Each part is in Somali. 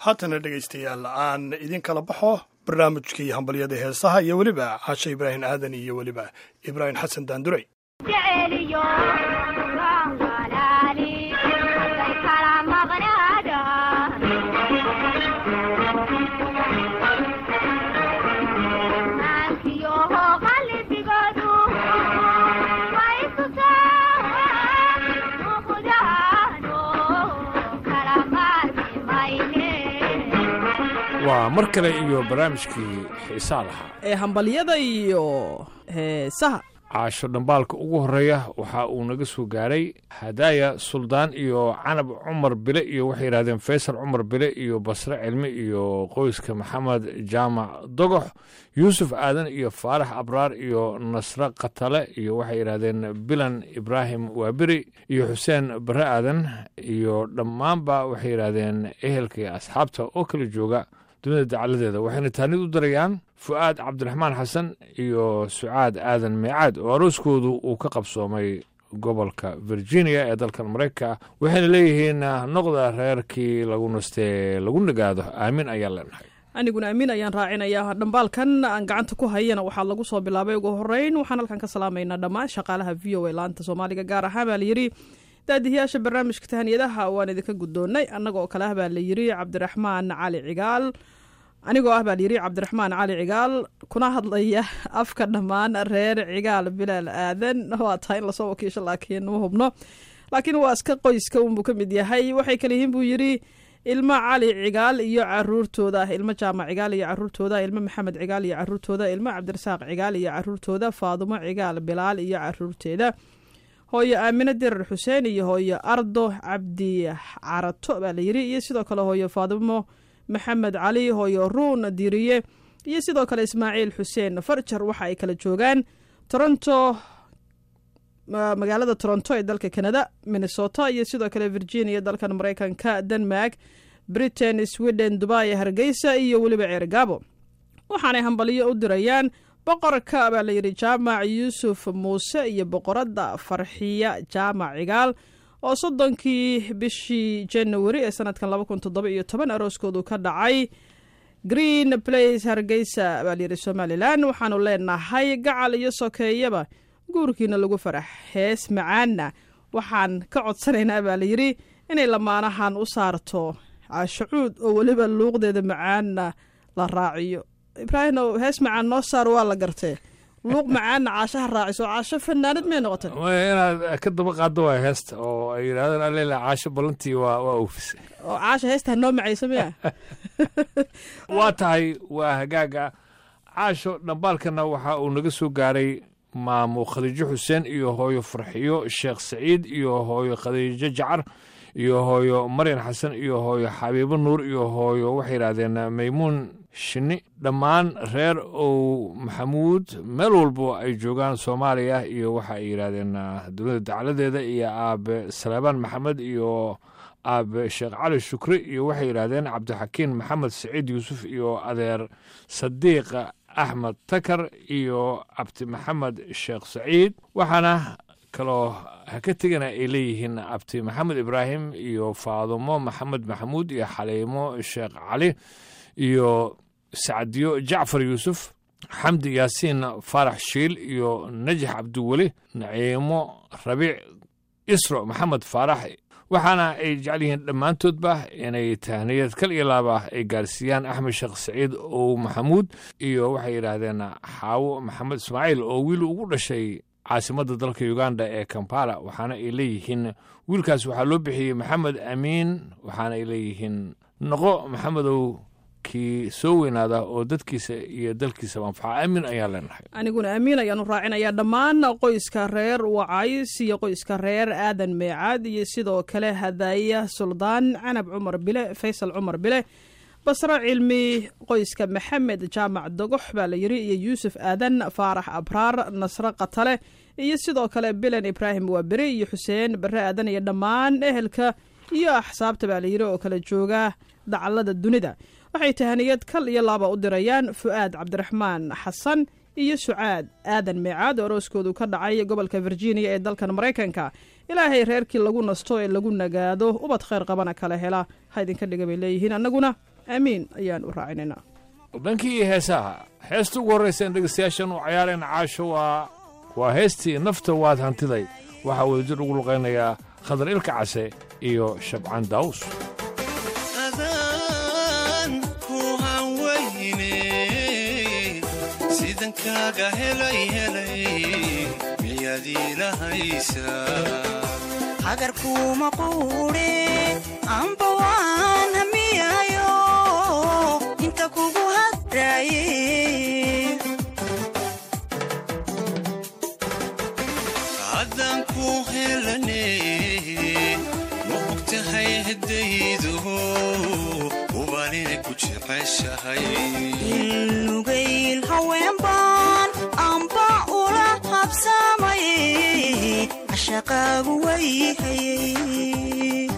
haatana dhegaystayaal aan idin kala baxo barnaamijkii hambalyada heesaha iyo weliba caashe ibraahim aadan iyo weliba ibraahim xasan daanduray waa mar kale iyo barnaamijkii xiisaa lahaa ee hambalyada iyo heesaha caasho dhambaalka ugu horreeya waxa uu naga soo gaaray hadaaya suldaan iyo canab cumar bile iyo waxay yidhahdeen faysal cumar bile iyo basre cilmi iyo qoyska maxamed jaamac dogox yuusuf aadan iyo faarax abraar iyo nasre katale iyo waxay yidhahdeen bilan ibraahim waaberi iyo xuseen bare aadan iyo dhammaanba waxay yidhahdeen ehelka iyo asxaabta oo kala jooga dunida dacaladeeda waxayna taanid u darayaan fu'aad cabdiraxmaan xasan iyo sucaad aadan meecaad oo arooskoodu uu ka qabsoomay gobolka virginia ee dalkan maraykanka waxayna leeyihiin noqda reerkii lagu nastee lagu nagaado aamin ayaan leenahay aniguna amiin ayaan raacinayaa dhambaalkan aan gacanta ku hayana waxaa lagu soo bilaabay ugu horeyn waxaan halkan ka salaamaynaa dhammaan shaqaalaha v o a laanta soomaaliga gaar ahaan baa layidhi daadihiyaasha barnaamijka tahaniyadaha waan idinka guddoonnay annagoo kale ah baa layidhi cabdiraxmaan cali cigaal anigoo ah baa layidhi cabdiraxmaan cali cigaal kuna hadlaya afka dhammaan reer cigaal bilaal aadan waa tahay in lasoo wakiisho laakiin ma hubno laakiin waa iska qoyska unbuu ka mid yahay waxay kale yihiin buu yidhi ilmo cali cigaal iyo caruurtooda ilmo jaamac cigaal iyo caruurtooda ilmo maxamed cigaal iyo caruurtooda ilmo cabdirasaaq cigaal iyo caruurtooda faadumo cigaal bilaal iyo caruurteeda hooyo aamine dirar xuseen iyo hooyo ardo cabdi carato baa layidhi iyo sidoo kale hooyo faadumo maxamed cali hooyo ruun diriye iyo sidoo kale ismaaciil xuseen farjar waxa ay kala joogaan toronto magaalada toronto ee dalka canada minnesota iyo sidoo kale virginia dalkan maraykanka denmark britain sweden dubai hargeysa iyo weliba ceergaabo waxaanay hambaliyo u dirayaan boqorka baa layidhi jaamac yuusuf muuse iyo boqoradda farxiya jaamac cigaal oo soddonkii bishii januari ee sanadkan laba kun toddoba iyo toban arooskoodu ka dhacay green place hargeysa baa layidhi somalilan waxaanu leenahay gacal iyo sokeeyaba guurkiina lagu farax hees macaanna waxaan ka codsanaynaa baa layidhi inay lamaanahan u saarto caashacuud oo weliba luuqdeeda macaanna la raaciyo ibraahimow hees macaan noo saar waa la gartee luuq macaanna caashaha raaciso caasho fanaanad may noqotay inaad ka daba qaado waa heesta oo ay yidhahdeen allela caasho ballantii waa waa oofisay oo caasha heestaa noo macayso miya waa tahay waa hagaaga caasho dhambaalkana waxa uu naga soo gaaray maamo khadiijo xuseen iyo hooyo farxiyo sheekh saciid iyo hooyo khadiijo jacar iyo hooyo maryan xasan iyo hooyo xabiibo nuur iyo hooyo waxay yidhahdeen maymuun shinni dhammaan reer ow maxamuud meel walbo ay joogaan soomaaliya iyo waxa ay yidhahdeen dowladda dacladeeda iyo aabe saleebaan maxamed iyo aabe sheekh cali shukri iyo waxay yidhahdeen cabdixakiin maxamed saciid yuusuf iyo adeer sadiiq axmed takar iyo cabdi maxamed sheekh saciid waxaana kaloo ha ka tegana ay leeyihiin abti maxamed ibraahim iyo faadumo maxamed maxamuud iyo xaliimo sheekh cali iyo sacdiyo jacfar yuusuf xamdi yaasiin faarax shiil iyo najax cabdiweli naciimo rabiic isro maxamed faarax waxaana ay jecel yihiin dhammaantoodba inay tahniyad kal iyo laaba ay gaarsiiyaan axmed sheekh saciid ow maxamuud iyo waxay yidhaahdeen xaawo maxamed ismaaciil oo wiil ugu dhashay caasimadda dalka uganda ee kampala waxaana ay leeyihiin wiilkaas waxaa loo bixiyey maxamed amiin waxaana ay leeyihiin noqo maxamedow kii soo weynaada oo dadkiisa iyo dalkiisaba anfaca aamin ayaan leenahay aniguna amiin ayaanu raacinayaa dhammaan qoyska reer wacays iyo qoyska reer aadan meecaad iyo sidoo kale hadaaya suldaan canab cumar bile faysal cumar bile basro cilmi qoyska maxamed jaamac dogox baa la yidhi iyo yuusuf aadan faarax abraar nasre katale iyo sidoo kale bilan ibraahim waaberi iyo xuseen bare aadan iyo dhammaan ehelka iyo axsaabta baa la yidhi oo kala jooga dacallada dunida waxay tahaniyad kal iyo laaba u dirayaan fu'aad cabdiraxmaan xasan iyo sucaad aadan meecaad oo arooskoodu ka dhacay gobolka virginia ee dalkan maraykanka ilaahay reerkii lagu nasto ee lagu nagaado ubad khayr qabana kala hela ha idinka dhiga bay leeyihiin annaguna aamiin ayaan u raacinaynaa dhankii iyo heesaha heesta ugu horraysa in dhegaystayaashan u cayaarayna caasho waa waa heestii nafta waad hantiday waxaa wadajir ugu luqaynayaa khadar ilka case iyo shabcaan daawus adaan ku hanweyne sidan kaaga helay helay miyaad iilahaysaa hagarkuuma quudhe amba waan hamiyayo inta kugu hadraaye haddaan ku helane ma og tahay haddaydu ubaalina ku jeceshahay ilnugayl haweenbaan amba ula habsaamaye cashaqaagu wayhayey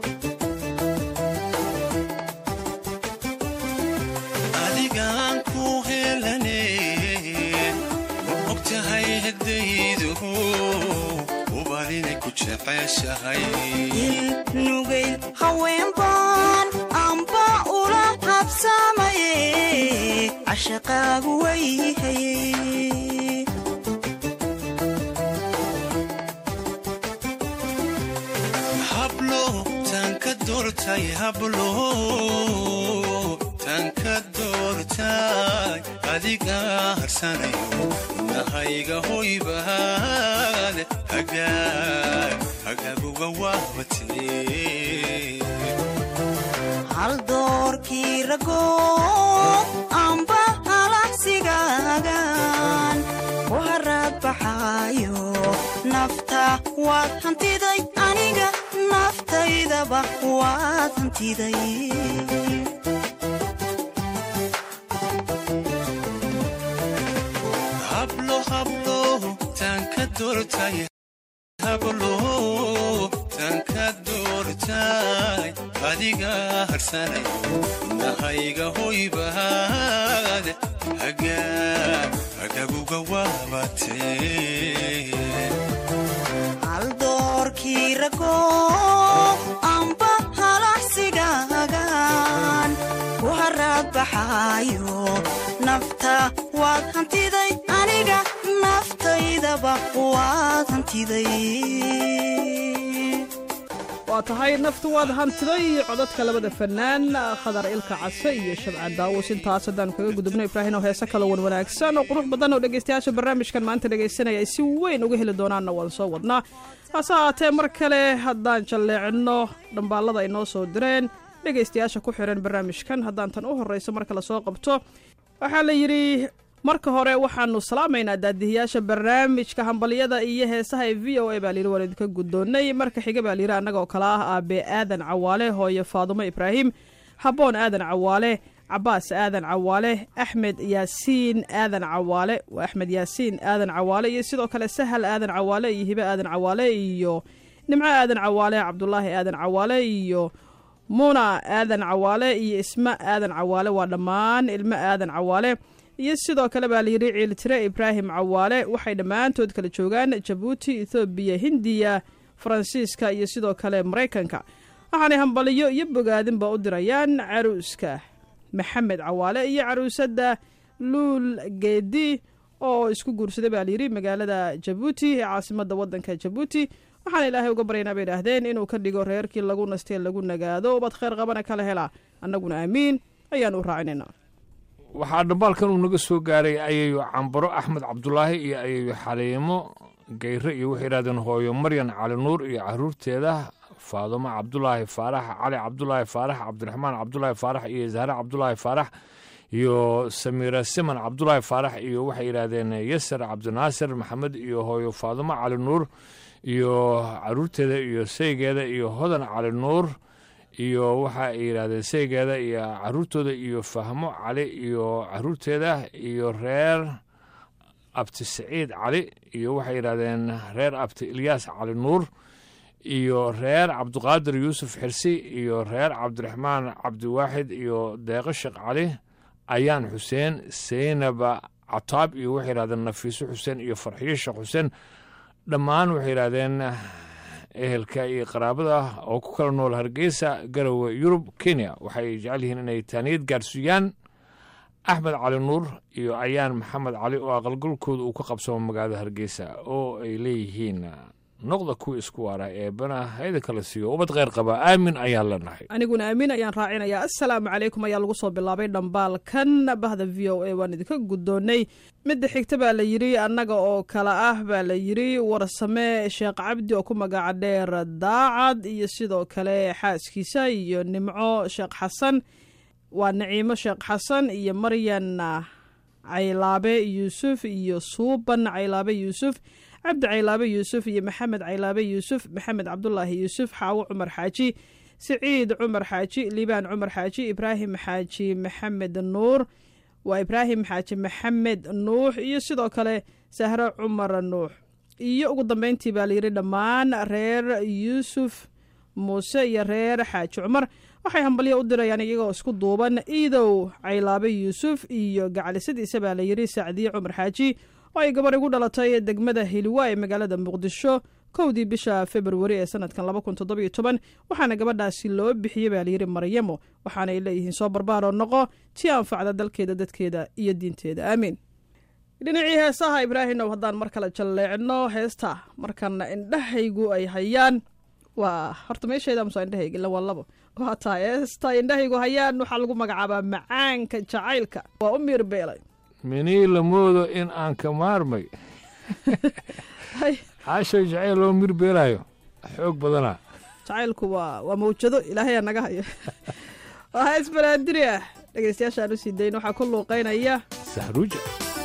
adigaan ku helane ma og tahay haddaydu ubaalina ku jeceshahay ilnugayl haweenbaan amba ula habsaamaye cashaqaagu wayhayey hablo tan ka doortay hablo tan ka doortay adiga harsanayo nahayga hoybaad hagaag hagaaguga waabatee hal doorkii rago amba halahsigaagan ku haraad baxaayo nafta waad hantiday aniga naftaydaba waad hantiday hablo hablo tan ka doortay hablo tan ka doortay adiga harsanayo nahayga hoybaad hagaag hagaaguga waabatee hal doorkii rago amba halahsigaagan ku haraad baxaayo nafta waad hantiday aniga naftaydaba waad hantiday waa tahay naftu waad hantiday codadka labada fanaan khadar ilka case iyo shabcaan daawus intaas haddaanu kaga gudubno ibraahin oo heese kala wan wanaagsan oo qurux badan oo dhegaystayaasha barnaamijkan maanta dhegaysanaya ay si weyn uga heli doonaanna waan soo wadnaa hase ahaatee mar kale haddaan jalleecinno dhambaallada ay noo soo direen dhegaystayaasha ku xiran barnaamijkan haddaan tan u horrayso marka lasoo qabto waxaa la yidhi marka hore waxaanu salaamaynaa daadihiyaasha barnaamijka hambalyada iyo heesaha ee v o a baa layidhi waan idinka guddoonnay marka xiga baa layidhi annagoo kale ah aabe aadan cawaale hooye faadumo ibraahim habboon aadan cawaale cabaas aadan cawaale axmed yaasiin aadan cawaale waa axmed yaasiin aadan cawaale iyo sidoo kale sahal aadan cawaale iyo hibe aadan cawaale iyo nimco aadan cawaale cabdulaahi aadan cawaale iyo muna aadan cawaale iyo isma aadan cawaale waa dhammaan ilmo aadan cawaale iyo sidoo kale baa layidhi ciiltire ibraahim cawaale waxay dhammaantood kala joogaan jabuuti ethoobiya hindiya faransiiska iyo sidoo kale maraykanka waxaanay hambaliyo iyo bogaadinba u dirayaan caruuska maxamed cawaale iyo caruusadda luul geedi oo isku guursaday baa layidhi magaalada jabuuti ee caasimadda waddanka jabuuti waxaan ilaahay uga baryaynaa bay idhaahdeen inuu ka dhigo reerkii lagu nastee lagu nagaado ubad khayr qabana kala hela annaguna aamiin ayaan u raacinaynaa waxaa dhambaalkan uu naga soo gaaray ayayo cambaro axmed cabdulaahi iyo ayayo xaliimo geyre iyo waxay yidhahdeen hooyo maryan cali nuur iyo caruurteeda faadumo cabdulaahi faarax cali cabdulaahi faarax cabdiraxmaan cabdulaahi faarax iyo zahre cabdulaahi faarax iyo samiira siman cabdulaahi faarax iyo waxay yidhaahdeen yasar cabdinaasir maxamed iyo hooyo faadumo cali nuur iyo caruurteeda iyo saygeeda iyo hodan cali nuur iyo waxa ay yidhaahdeen saygeeda iyo caruurtooda iyo fahmo cali iyo caruurteeda iyo reer abti saciid cali iyo waxay yidhaahdeen reer abti ilyaas cali nuur iyo reer cabdiqaadir yuusuf xirsi iyo reer cabdiraxmaan cabdiwaaxid iyo deeqo sheekh cali ayaan xuseen seynaba cataab iyo waxay yidhahdeen nafiiso xuseen iyo farxiyo sheekh xuseen dhammaan waxay yidhaahdeen ehelka iyo qaraabada oo ku kala nool hargeysa garowe yurub kenya waxay jecel yihiin inay taaniyad gaarsiiyaan axmed cali nuur iyo ayaan maxamed cali oo aqalgalkooda uu ka qabsamo magaalada hargeysa oo ay leeyihiin noqda kuwa isku waara eebana hayda kala siiyo ubad kheyr qaba aamin ayaan leenahay aniguna aamin ayaan raacinayaa assalaamu calaykum ayaa lagu soo bilaabay dhambaalkan bahda v o a waan idinka guddoonnay midda xigta baa la yidhi annaga oo kale ah baa la yidhi warsame sheekh cabdi oo ku magaca dheer daacad iyo sidoo kale xaaskiisa iyo nimco sheekh xasan waa naciimo sheekh xasan iyo maryan caylaabe yuusuf iyo suuban caylaabe yuusuf cabdi caylaabe yuusuf iyo maxamed caylaabe yuusuf maxamed cabdulaahi yuusuf xaawo cumar xaaji siciid cumar xaaji liibaan cumar xaaji ibraahim xaaji maxamed nuur waa ibraahim xaaji maxamed nuux iyo sidoo kale sahro cumar nuux iyo ugu dambeyntii baa layidhi dhammaan reer yuusuf muuse iyo reer xaaji cumar waxay hambalyo u dirayaan iyagoo isku duuban iidow caylaabe yuusuf iyo gacalisadiisa baa layidhi sacdiye cumar xaaji oo ay gabar igu dhalatay degmada hiliwa ee magaalada muqdisho kowdii bisha februari ee sanadkan laba kun toddobiyo toban waxaana gabadhaasi loo bixiyey baa layidhi maryamo waxaanay leeyihiin soo barbaaroo noqo tii anfacda dalkeeda dadkeeda iyo diinteeda aamiin dhinacii heesaha ibraahimow haddaan mar kale jalleecno heesta markana indhahaygu ay hayaan waa horta meesheeda musa indhahayga ila waa labo waa tahay heesta indhahaygu hayaan waxaa lagu magacaabaa macaanka jacaylka waa u miir beelay minii la moodo in aan ka maarmay caashow jacayl loo mir beelaayo xoog badanaa jacaylku waa waa mawjado ilaahayaa naga hayo waa hees banaadiri ah dhegeystayaashaan u sii dayn waxaa ku luuqeynaya sahruuja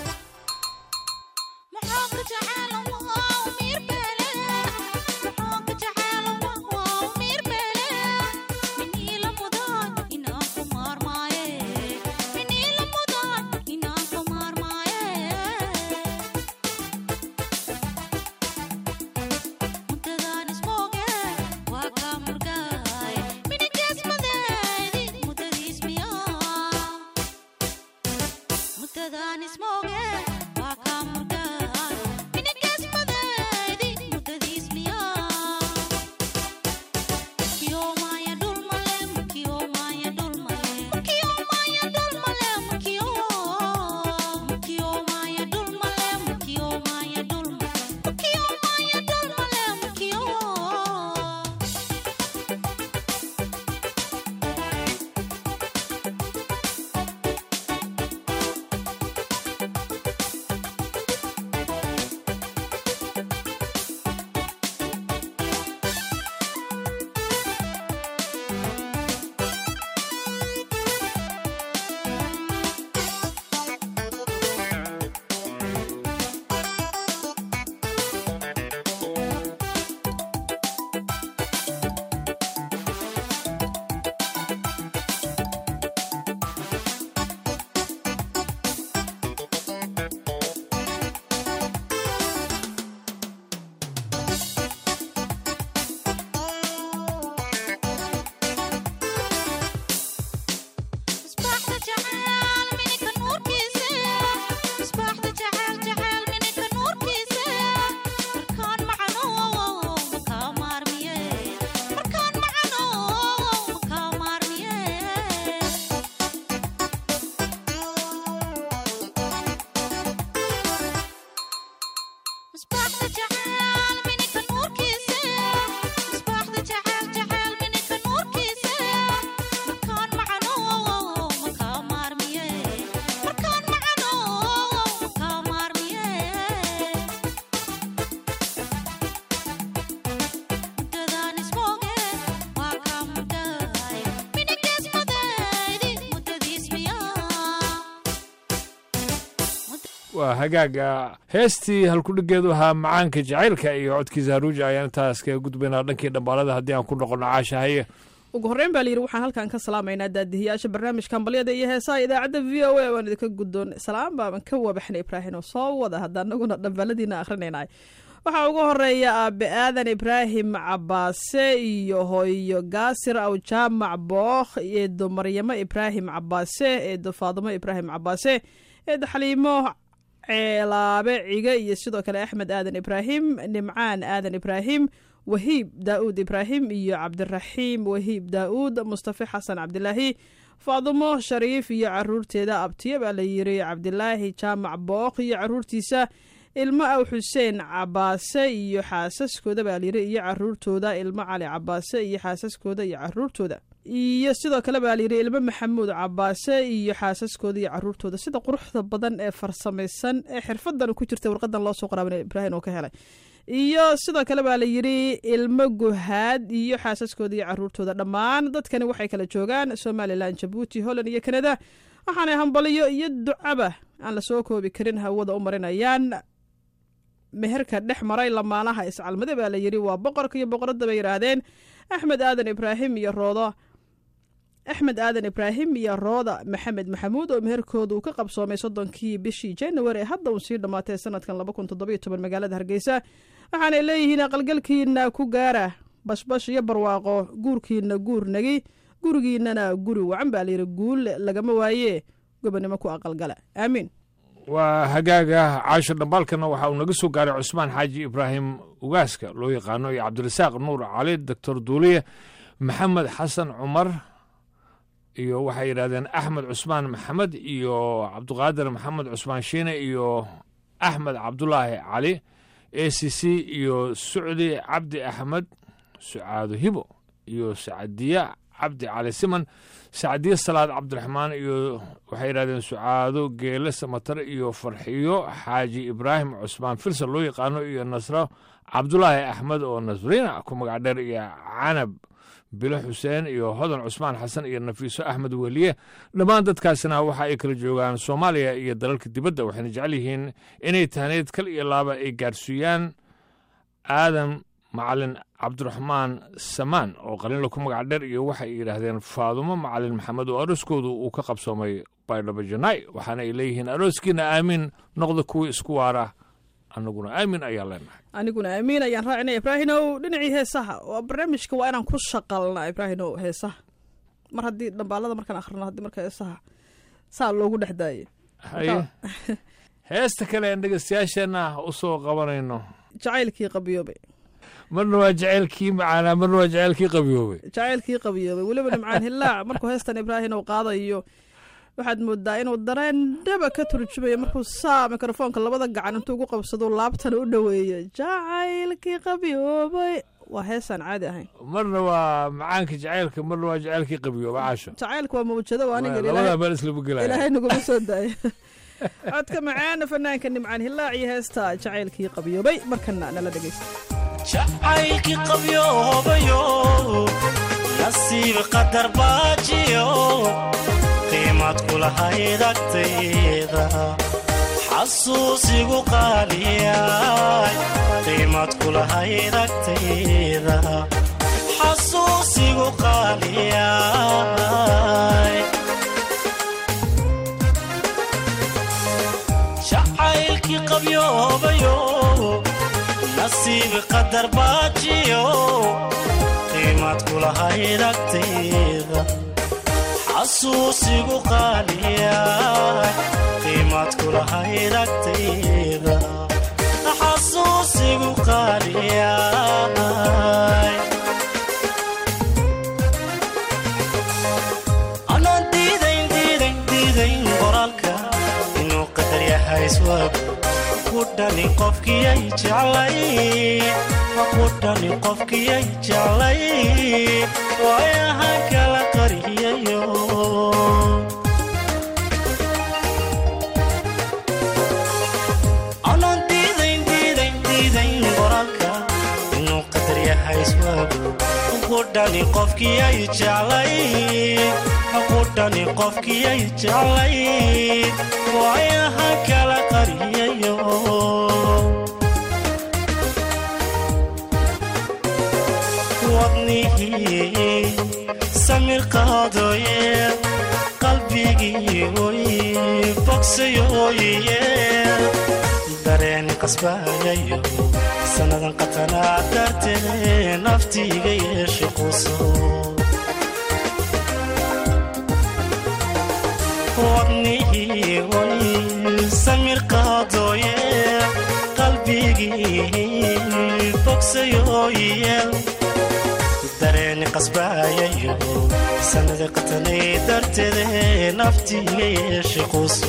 waa hagaaga heestii halkudhigeedu ahaa macaanka jacaylka iyo codkiisa haruuja ayaan intaas kaga gudbaynaa dhankii dhambaalada haddii aan ku noqono caasha haye ugu horreyn baa layidhi waxaan halkan ka salaamaynaa daadihiyaasha barnaamijka hambalyada iyo heesaha idaacadda v o a waan idinka guddoon salaam baaban ka wabaxnay ibraahim oo soo wada hadda anaguna dhambaaladiina akhrinaynay waxaa ugu horeeya aabe aadan ibraahim cabaase iyo hooyo gaasir aw jaamac bookh eedo maryamo ibraahim cabaase eedo faadimo ibraahim cabaase eedo xaliimo ceelaabe cige iyo sidoo kale axmed aadan ibraahim nimcaan aadan ibraahim wahiib daa'uud ibraahim iyo cabdiraxiim wahiib daa'uud mustafe xasan cabdilaahi faadumo shariif iyo caruurteeda abtiya baa la yiri cabdilaahi jaamac booq iyo caruurtiisa ilmo aw xuseen cabaase iyo xaasaskooda baa layiri iyo caruurtooda ilmo cali cabaase iyo xaasaskooda iyo caruurtooda iyo sidoo kale baa layidhi ilmo maxamuud cabaase iyo xaasaskooda iyo caruurtooda sida quruxda badan ee farsamaysan ee xirfadan ku jirta warqadan loo soo qoraabin ibraahim oo ka helay iyo sidoo kale baa la yidhi ilmo guhaad iyo xaasaskooda iyo caruurtooda dhammaan dadkani waxay kala joogaan somalilan jabuuti holland iyo kanada waxaanay hambaliyo iyo ducaba aan lasoo koobi karin hawada u marinayaan meherka dhex maray lamaanaha iscalmade baa la yidhi waa boqorka iyo boqoradda bay yidhaahdeen axmed aadan ibraahim iyo roodo axmed aadan ibraahim iyo rooda maxamed maxamuud oo meherkooda uu ka qabsoomay soddonkii bishii january ee hadda uun sii dhammaatay sanadkan laba kun toddobiyo toban magaalada hargeysa waxaanay leeyihiin aqalgalkiina ku gaara bashbash iyo barwaaqo guurkiina guur nagi gurigiinana guri wacan baa layidhi guul lagama waaye gobonimo ku aqalgala aamiin waa hagaaga caasho dhambaalkana waxa uu naga soo gaaray cusmaan xaaji ibraahim ugaaska loo yaqaano iyo cabdirasaaq nuur cali doctor duuliye maxamed xasan cumar iyo waxay yidhahdeen axmed cusmaan maxamed iyo cabdiqaadir maxamed cusmaan shiine iyo axmed cabdulaahi cali a c c iyo sucdi cabdi axmed sucaado hibo iyo sacadiya cabdi cali siman sacdiye salaad cabdiraxmaan iyo waxay yidhahdeen sucaado geele samatar iyo farxiyo xaaji ibraahim cusmaan filsan loo yaqaano iyo nasro cabdulaahi axmed oo nasriina ku magac dheer iyo canab bilo xuseen iyo hodan cusmaan xasan iyo nafiiso axmed weliye dhammaan dadkaasina waxa ay kala joogaan soomaaliya iyo dalalka dibadda waxayna jecel yihiin inay tahneed kal iyo laaba ay gaarsiiyaan aadan macalin cabdiraxmaan samaan oo qaliinla ku magac dheer iyo waxay yidhaahdeen faadumo macalin maxamed oo arooskoodu uu ka qabsoomay baydhabo janaay waxaana ay leeyihiin arooskiina aamiin noqda kuwii isku waara annaguna aamin ayaa leenahay aniguna aamiin ayaan raacinaya ibraahinow dhinacii heesaha oo barnaamijka waa inaan ku shaqalna ibraahinow heesaha mar haddii dhambaalada markaan akhrino haddii marka heesaha saa loogu dhex daayay haye heesta kale aan dhegeystayaasheenna u soo qabanayno jacaylkii qabiyoobay marna waa jaceylkii macaanaa marna waa jaceylkii qabiyoobay jacaylkii qabiyoobay weliba nimcaan hillaac markuu heestan ibraahinow qaadayo waxaad moodaa inuu dareen dhaba ka turjumayo markuu saa mikrofoonka labada gacan intuu ugu qabsado laabtana u dhoweeyo jacaylkii qabyoobay waa heesaan caadi ahayn marna waa macaanka jaceylka marna waa jaceylkii qabiyooba caasho jacaylka waa mawjado waa aniga labadaa meel islama gelaya ilaahay naguma soo daayo codka macaana fanaanka nimcaan hillaac iyo heesta jacaylkii qabyoobay markana nala dhegeysta jacaylkii qabyoobayo nasiib qadar baajiyo qiimad kulahayd agtayda xasuusigu qaaliyay qiimad kulahayd agtayda xasuusigu qaaliyay jacaylkii qabyoobayo nasiib qadar baajiyo qiimad kulahayd agtayda xasuusigu qaaliyay qiimad kulahayd agtayda xasuusigu qaaliyay anaan diidayn diidayn diidayn qoraalka inuu qadar yahay iswab ku dhani qofkiyay jeclay ku dhani qofkiyay jeclay waayahan kala qariyayo anaan diidayn diidayn diidayn qoraalka inuu qadar yahay iswaago ku dhani qofkiyay jeclay ku dhani qofkiyay jeclay waayahan kala qariyayo wadnihii samir qaadoye qalbigii oy bogsayoye dareen qasbayayo sannadan qatanaa dartee naftiiga yeesho quso wadnihii oy samir qaadoye qalbigii qasayooyeel dareeni qasbaayayo sannada qatanay darteede naftiiga yeeshe quuso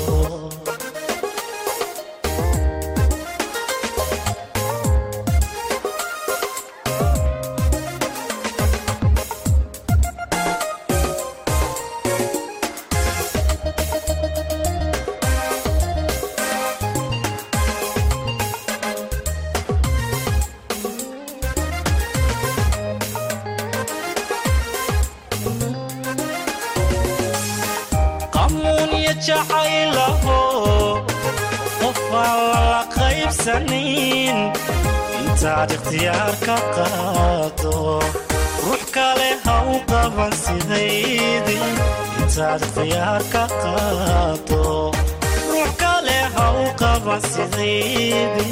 qamuunya jacaylaho qofaan lala qaybsanin intaad ikhtiyaar ka qaado ruux kale ha u qaban sidaydi intaad ikhtiyaar ka qaado ruux kale ha u qaban sidaydi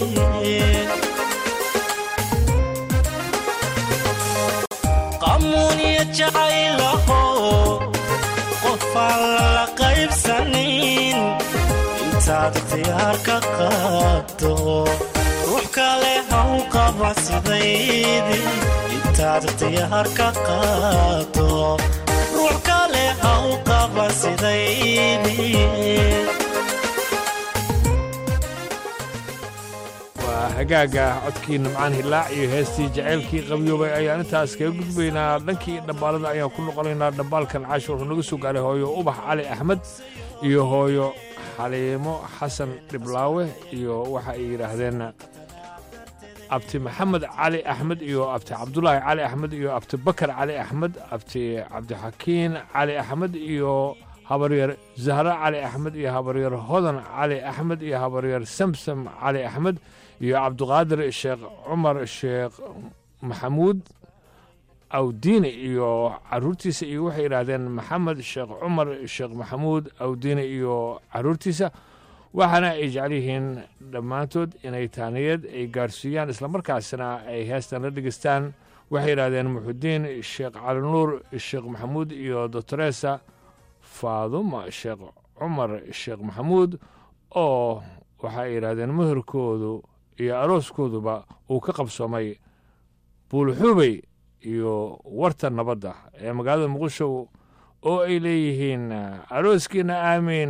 qamuunya jacaylaho qofaan lala qaybsanin intaad ikhtiyaar ka qaado ruux kale ha u qaba sidaydi intaad ikhtiyaar ka qaado ruux kale ha u qaba sidaydi waa hagaaga codkii nimcaan hilaac iyo heestii jacaylkii qabyoobay ayaan intaas kaga gudbaynaa dhankii dhambaalada ayaan ku noqonaynaa dhambaalkan caashi wuxuu naga soo gaaray hooyo ubax cali axmed iyo hooyo xaliimo xasan dhiblaawe iyo waxa ay yidhaahdeen abti maxamed cali axmed iyo abti cabdulaahi cali axmed iyo abti bakar cali axmed abti cabdixakiin cali axmed iyo habaryar zahra cali axmed iyo habaryar hodan cali axmed iyo habaryar samsam cali axmed iyo cabdiqaadir sheekh cumar sheekh maxamuud awdiine iyo caruurtiisa iyo waxay yidhaahdeen maxamed sheekh cumar sheekh maxamuud awdiine iyo caruurtiisa waxaana ay jecel yihiin dhammaantood inay taaniyad ay gaarsiiyaan islamarkaasna ay heestan la dhegeystaan waxay yidhaahdeen muxudiin sheekh cali nuur sheekh maxamuud iyo doctoresa faaduma sheekh cumar sheekh maxamuud oo waxa ay yidhaahdeen meherkoodu iyo arooskooduba uu ka qabsoomay buulxubey iyo warta nabadda ee magaalada muqdisho oo ay leeyihiin arooskiina aamiin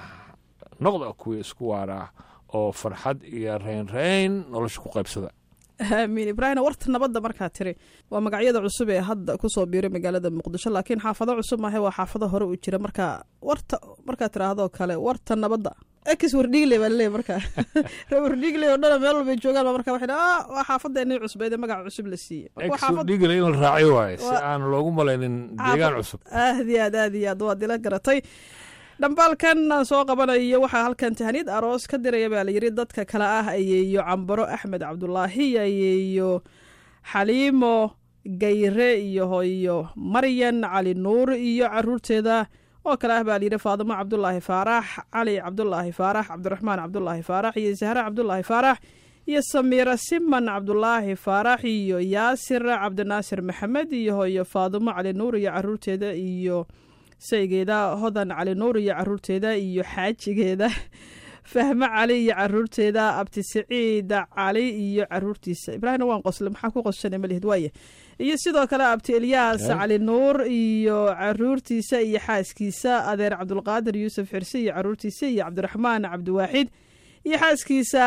noqda kuwii isku waaraa oo farxad iyo raynrayn nolosha ku qaybsada aamiin ibraahim warta nabadda markaa tiri waa magacyada cusub ee hadda kusoo biiray magaalada muqdisho laakiin xaafado cusub maahe waa xaafado hore u jira marka warta markaa tiraahdo kale warta nabadda ex wardhigle baa laleeyahy marka ree wardhigle oo dhana meel walbay joogaan ba marka waxay dhaha waa xaafadeenii cusbeed ee magaca cusub la siiyey Marka waa xaafad- exudhigla in la raaciyo waaye si Waa- aan loogu malaynin deegaan cusub aad iyo aad aad iyo aad waad ila garatay dhambaalkan aan soo qabanayo waxaa halkan tahaniyad aroos ka diraya baa layidhi dadka kale ah ayeeyo cambaro axmed cabdulaahi ayeeyo xaliimo gayre iyo hooyo maryan cali nuur iyo caruurteeda oo kale ah baa layidhi faadimo cabdulaahi faarax cali cabdulaahi faarax cabdiraxmaan cabdulaahi faarax iyo zahre cabdulaahi faarax iyo samiira siman cabdulaahi faarax iyo yaasir cabdinaasir maxamed iyo hooyo faadimo cali nuur iyo caruurteeda iyo saygeeda hodan cali nuur iyo caruurteeda iyo xaajigeeda fahme cali iyo caruurteeda abti siciid cali iyo caruurtiisa ibraahimna waan qosle maxaa ku qosana malihid waaye iyo sidoo kale abti elyaas Eh. cali nuur iyo caruurtiisa iyo xaaskiisa adeer cabdulqaadir yuusuf xirse iyo caruurtiisa iyo cabdiraxmaan cabdiwaaxid iyo xaaskiisa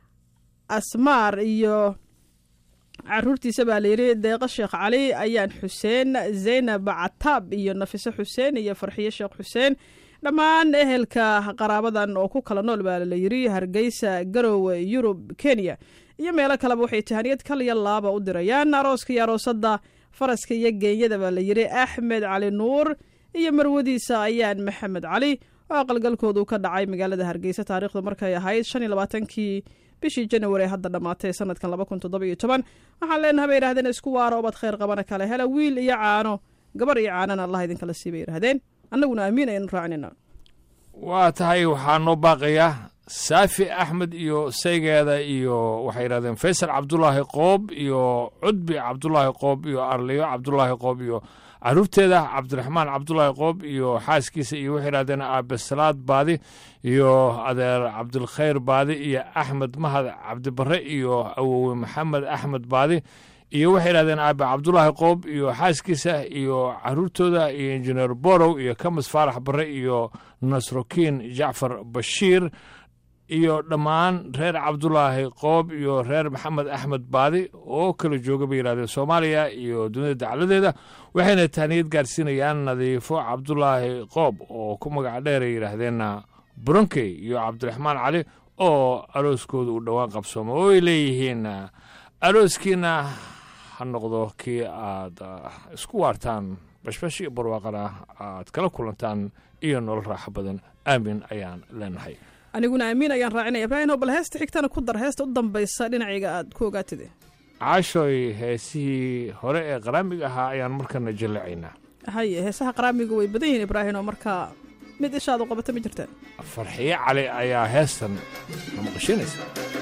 asmaar iyo caruurtiisa baa layidhi deeqo sheekh cali ayaan xuseen zaynab cataab iyo nafiso xuseen iyo farxiyo sheekh xuseen dhammaan ehelka qaraabadan oo ku kala nool baa layidhi hargeysa garowe yurub kenya iyo meelo kaleba waxay tahaniyad kaliya laaba u dirayaan arooska iyo aroosadda faraska iyo geenyada baa layidhi axmed cali nuur iyo marwadiisa ayaan maxamed cali oo aqalgalkoodu ka dhacay magaalada hargeysa taariikhda markay ahayd shan iyo labaatankii bishii januari ee hadda dhammaatay sanadkan laba kun toddoba iyo toban waxaan leenahay bay yidhahdeen isku waaro obad khayr qabana kale hela wiil iyo caano gabar iyo caanana allah idinkala sii bay yidhahdeen annaguna aamiin aynu raacinayna waa tahay waxaa noo baaqaya saafi axmed iyo saygeeda iyo waxay yidhahdeen faysal cabdulaahi qoob iyo cudbi cabdulaahi qoob iyo arliyo cabdulaahi qoob iyo caruurteeda cabdiraxmaan cabdulaahi qoob iyo xaaskiisa iyo waxay yidhahdeen aabe salaad baadi iyo adeer cabdilkhayr baadi iyo axmed mahad cabdibare iyo awowe maxamed axmed baadi iyo waxay yidhahdeen aabe cabdulaahi qoob iyo xaaskiisa iyo caruurtooda iyo injineer borow iyo kamis faarax bare iyo nasrokiin jacfar bashiir iyo dhammaan reer cabdulaahi qoob iyo reer maxamed axmed baadi oo kala jooga bay yidhahdeen soomaaliya iyo dunida dacaladeeda waxayna tahniyad gaarsiinayaan nadiifo cabdulaahi qoob oo ku magac dheeray yidhaahdeen buronkey iyo cabdiraxmaan cali oo arooskooda uu dhowaan qabsoomo oo ay leeyihiin arooskiina ha noqdo kii aad isku waartaan bashbash iyo barwaaqana aad kala kulantaan iyo nolol raaxo badan aamin ayaan leenahay aniguna aamiin ayaan raacinaya ibraahim oo bal heesta xigtana ku dar heesta u dambaysa dhinacayga aad ku ogaatide caashooy heesihii hore ee qaraamiga ahaa ayaan markana jallacaynaa haye heesaha qaraamiga way badan yihiin ibraahim oo markaa mid ishaad u qabata ma jirtaan farxiyo cali ayaa heestan na maqashinaysa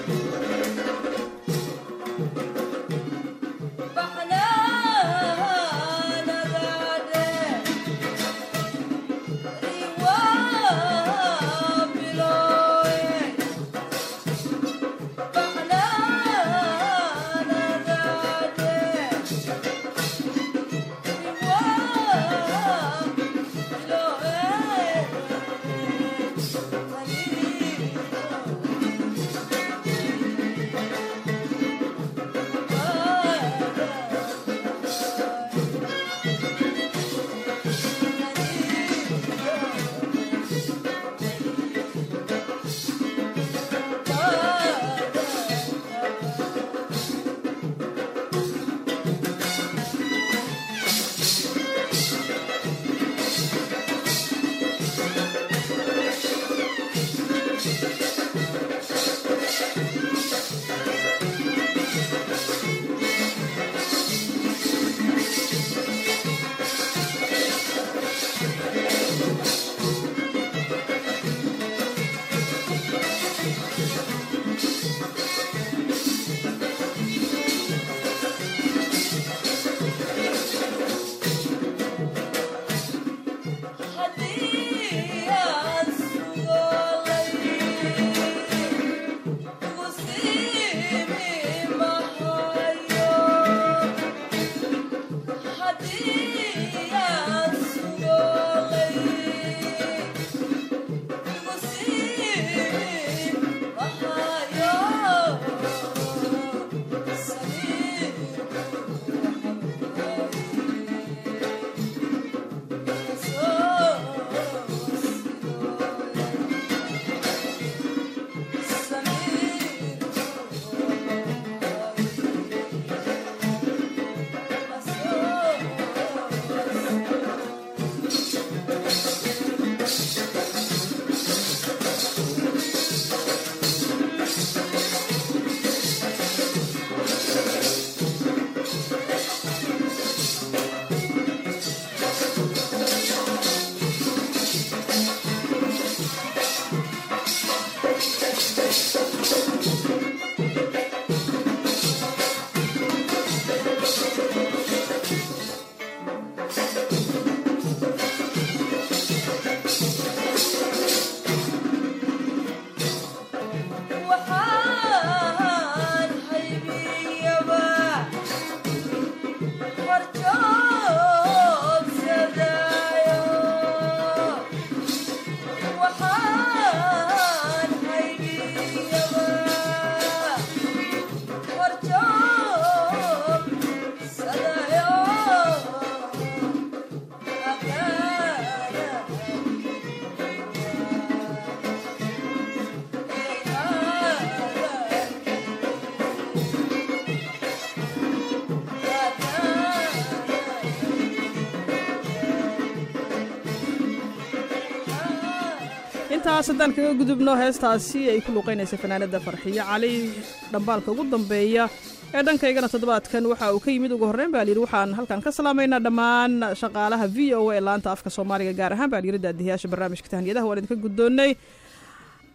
intaas haddaan kaga gudubno heestaasi ay ku luuqaynaysa fanaanada farxiyo cali dhambaalka ugu dambeeya ee dhankaygana toddobaadkan waxa uu ka yimid ugu horreyn baa layidhi waxaan halkan ka salaamaynaa dhammaan shaqaalaha v o a ee laanta afka soomaaliga gaar ahaan baa layidhi daadihiyaasha barnaamijka tahniyadaha waan idinka guddoonnay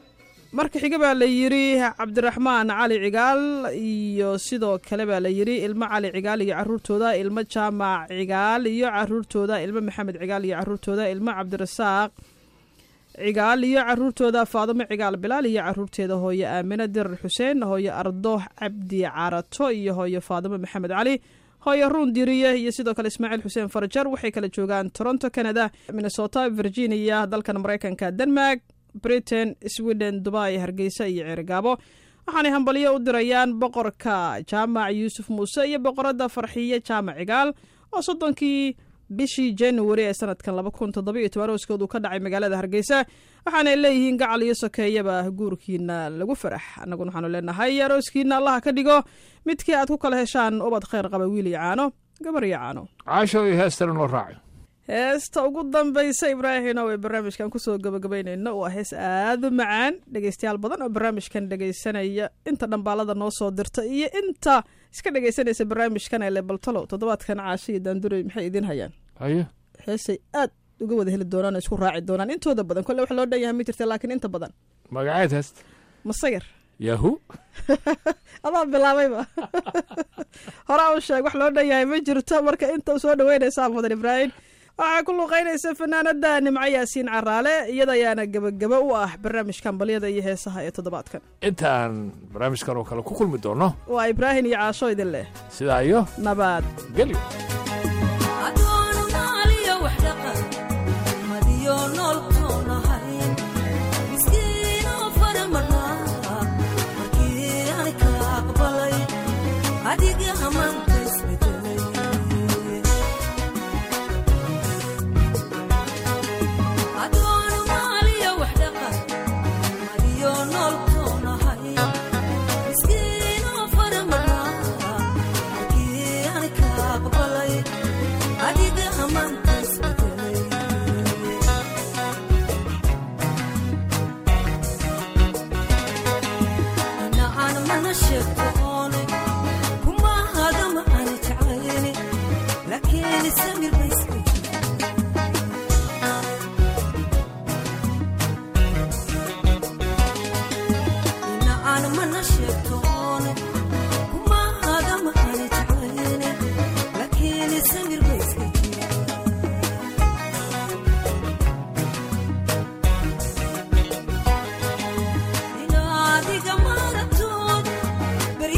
marka xiga baa la yidhi cabdiraxmaan cali cigaal iyo sidoo kale baa la yidhi ilmo cali cigaal iyo caruurtooda ilmo jaamac cigaal iyo caruurtooda ilmo maxamed cigaal iyo caruurtooda ilmo cabdirasaaq cigaal iyo caruurtooda faadimo cigaal bilaal iyo caruurteeda hooyo aamine dirar xuseen hooyo ardooh cabdi carato iyo hooyo faadimo maxamed cali hooyo ruun diriye iyo sidoo kale ismaaciil xuseen farajar waxay kala joogaan toronto canada minnesota virginia dalkan maraykanka denmark britain sweden dubai hargeysa iyo ceerigaabo waxaanay hambalyo u dirayaan boqorka jaamac yuusuf muuse iyo boqorada farxiye jaamac cigaal oo soddonkii bishii january ee sanadkan laba kun toddoba iyo toban hooskoodu ka dhacay magaalada hargeysa waxaanay leeyihiin gacal iyo sokeeyaba guurkiina lagu farax annaguna waxaanu leenahay arooskiina allaha ka dhigo midkii aad ku kala heshaan ubad kheyr qaba wiil iyo caano gabar iyo caano caasho iyo heestana noo raaci heesta ugu dambaysa ibraahino ee barnaamijkan kusoo gabagabaynayno waa hees aada u macaan dhegeystayaal badan oo barnaamijkan dhegeysanaya inta dhambaalada noo soo dirta iyo inta iska dhegeysanaysa barnaamijkan ee lebaltalo toddobaadkan caasho iyo daandurey maxay idiin hayaan haye heesay aad uga wada heli doonaan oo isku raaci doonaan intooda badan kolle wax loo dhan yahay ma jirta laakiin inta badan magaceed heesta masayar yahu adaa bilaabayba horaa u sheeg wax loo dhan yahay ma jirto marka inta soo dhaweynaysaa mudan ibraahim waxaa ku luuqeynaysa fanaanada nimco yaasiin caraale iyada ayaana gebagaba u ah barnaamijkan balyada iyo heesaha ee toddobaadkan intaan barnaamijkan oo kale ku kulmi doono waa ibraahim iyo caasho idin leh sidaa iyo nabad gelyo adiga maaratood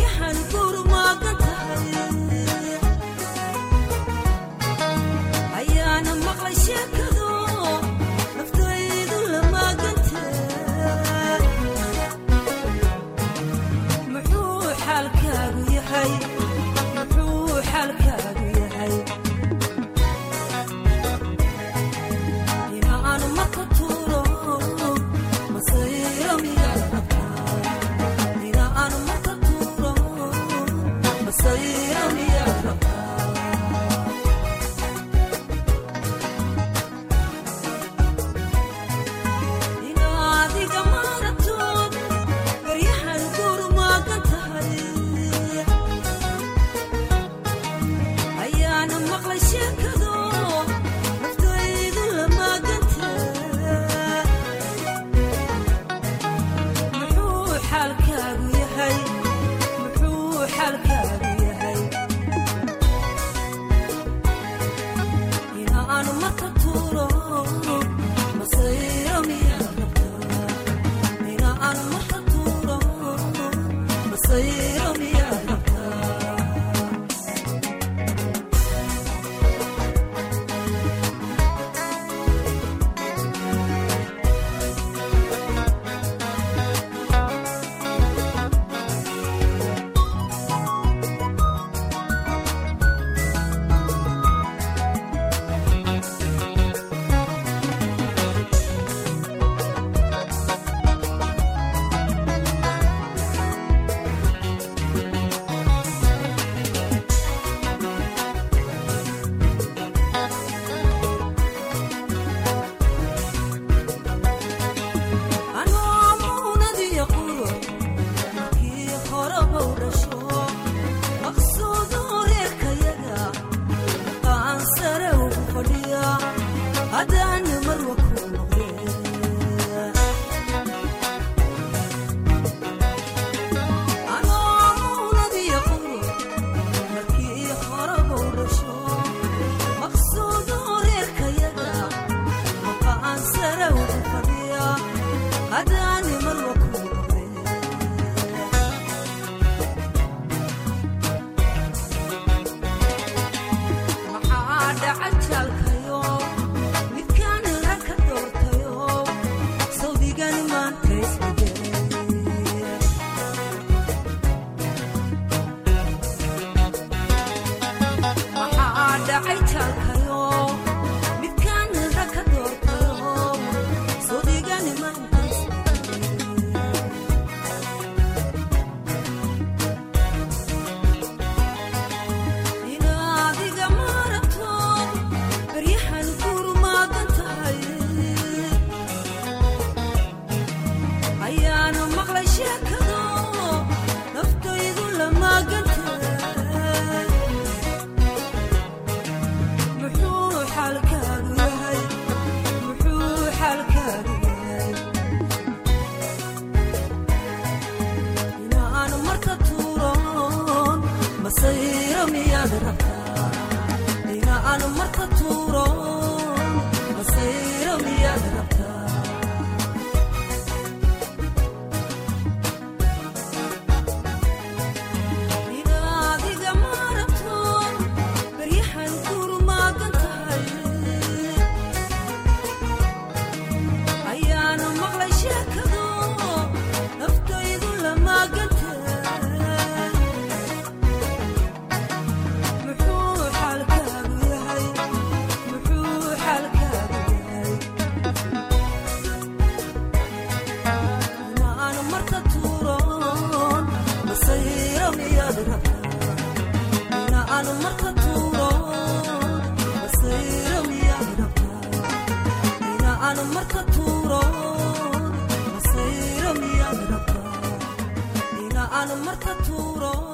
maraadiya haddaani marwa ku noqde maxaa dhaca jaalkayo midkaan rag ka doortayo sawdigan maanta isbedel maxaa dhacay jaalkayo midkaan rag ka doortayo sawdigan maanta isbedel inaadiga maaragto baryahan gurmaagan tahay ayaanu maqlay sheekado naftaydu la maagan tahay muxuu xaalkaagu yahay muxuu xaalkaagu yahay inaanu marka tuuron masayro miyaad rabtaa inaanu marka tuuron masayro miyaad rabtaa inaadiga maaragto baryahan gurmaagan tahay ayaanu maqlay sheekado naftaydu la maagan tahay muxuu xaalkaagu yahay muxuu xaalkaagu yahay inaanu marka tuuron masayro miyaad rabtaa inaanu marka tuuron masayro miyaad rabtaa inaanu marka tuuron masayro miyaad rabtaa inaanu marka tuuron